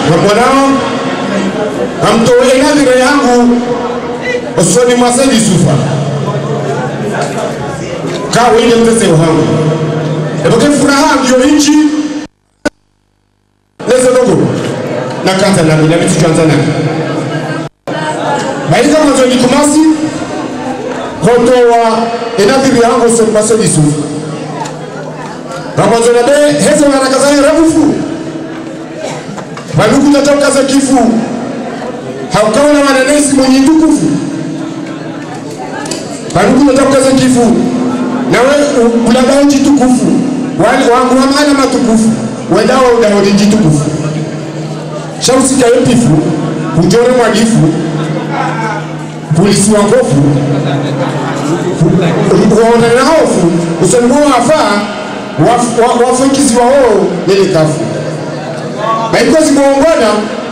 mwanao amtoe nadhira yangu usoni mwa Said Yusufa kaa wende mtese wangu epoke furaha ndio nchi neze dogo na kata nami na vitu chanza nami baika mwanzo ni kumasi kotoa enadhiri yangu usoni mwa Said Yusufa ramwanzo na be heze waraka zayo rabufu Baluku tatoka za kifu haukawa na mananesi mwenye tukufu Baluku tatoka za kifu nawe ulagao jitukufu wale wangu hamana matukufu wendawa udahodi jitukufu shausika yopifu ujore mwadifu polisi wangofu waona na hofu usonimo wafaa wafunkizi wao lele kafu baikozi muongona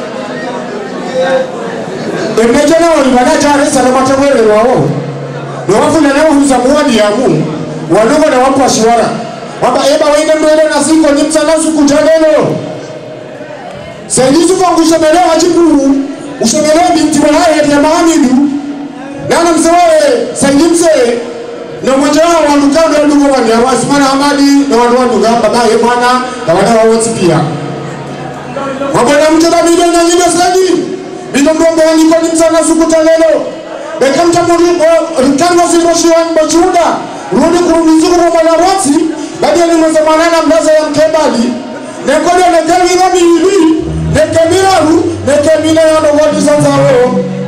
emejana walibana jaresa nomatewele wao nowafuna nawohuza muwadi yamu walongo na wapo ashiwara waba eba waine mbele na siko ni msana sukujalelo sendisu fangu ushemelewa chikuru ushemelewa binti walaye ya mahamidu nana msewawe sendimse na mmoja wao walukando ya ndugu wani awasimana hamadi na wanu wanduga babaye mwana na wana wawoti pia wabona mtenda bido na nyime sadi bido mdombo waniko ni msana sukuta lelo beka mtamuri rikanwa simoshi wa mbochuda rudi kurumizuru wa malaroti badi ni mweza manana mlaza ya mkebali nekode nekemira miili nekemiraru nekemina ya nogodi sanzaro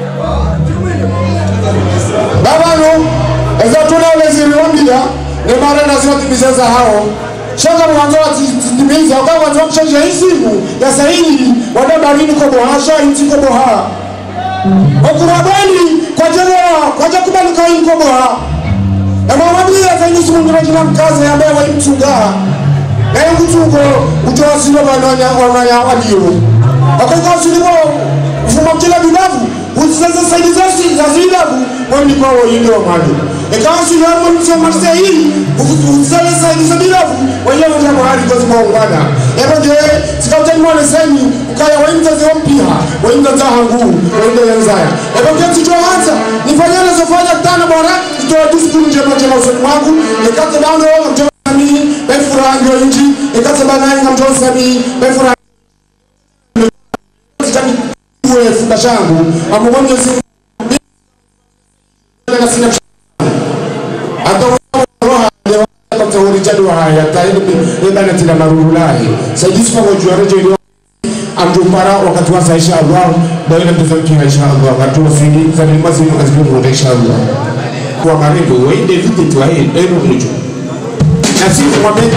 babano eza tuna uleziri wambia ne mara na zio timiza hao shaka mwanzo atimiza kwa mwanzo mcheje isimu ya sahihi wadabarini kwa bohasha inti kwa boha okurabani kwa jera kwa jakubali kwa inko boha na mawabili ya zanyi simu ngira jina mkaze ya mewa imtunga na yangu tuko utoa silo bananya wananya waliyo akaka silo ufuma mchela bibavu uzizaza saidi zasi za zilavu mwani kwa wayinde wa mali ikawa silo ya mwani msio marse hii uzizaza saidi za bilavu wenye wanja mahali kwa zima ungana ebo je sikautani mwane seni ukaya waimza zio mpia waimza za hangu waimza ya nzaya ebo je ticho hata nifanyana zofanya tana bora itoa diskuru njema njema usoni mwangu nikate dano mjoma sami befura ndio inji nikate bananga mjoma sami befura uwe funda changu amubonye si na sina ataworijadoa haya taibana marululahi saidisi pamoja rejo amtumpara wakati wasa inshallah daina mtazamkia inshallah watu wasidi za mazi mkazibu inshallah kwa maribu waende vite tu ahe eno mjo na sisi mwambie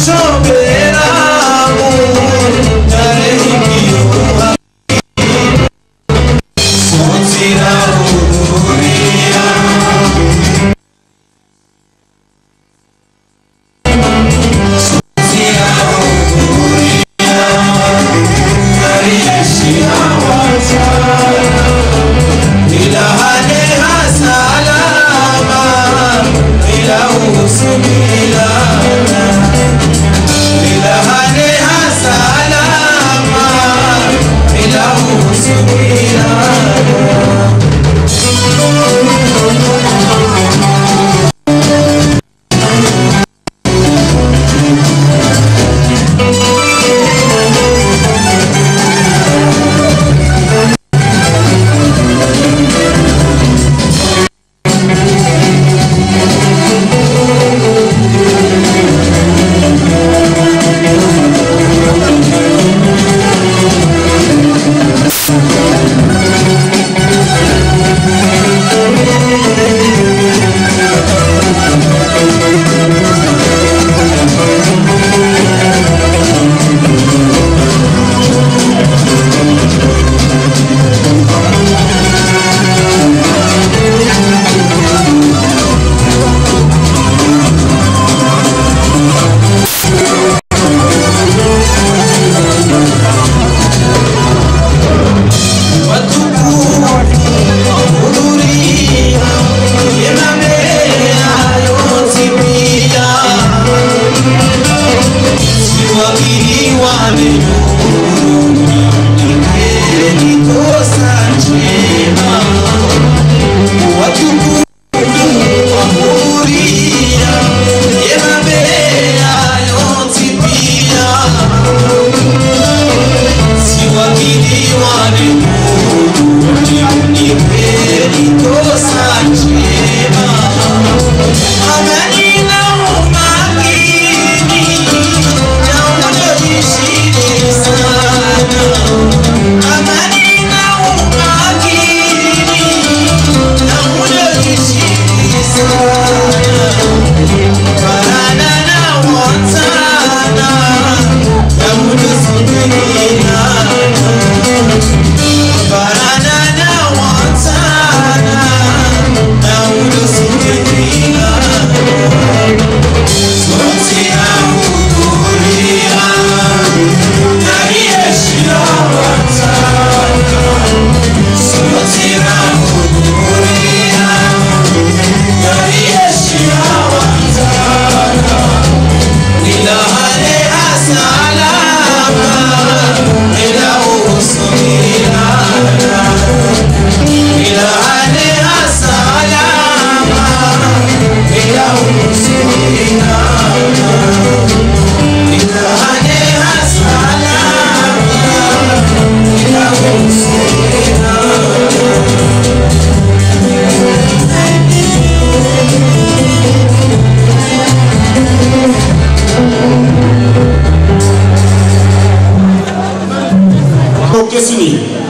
kesini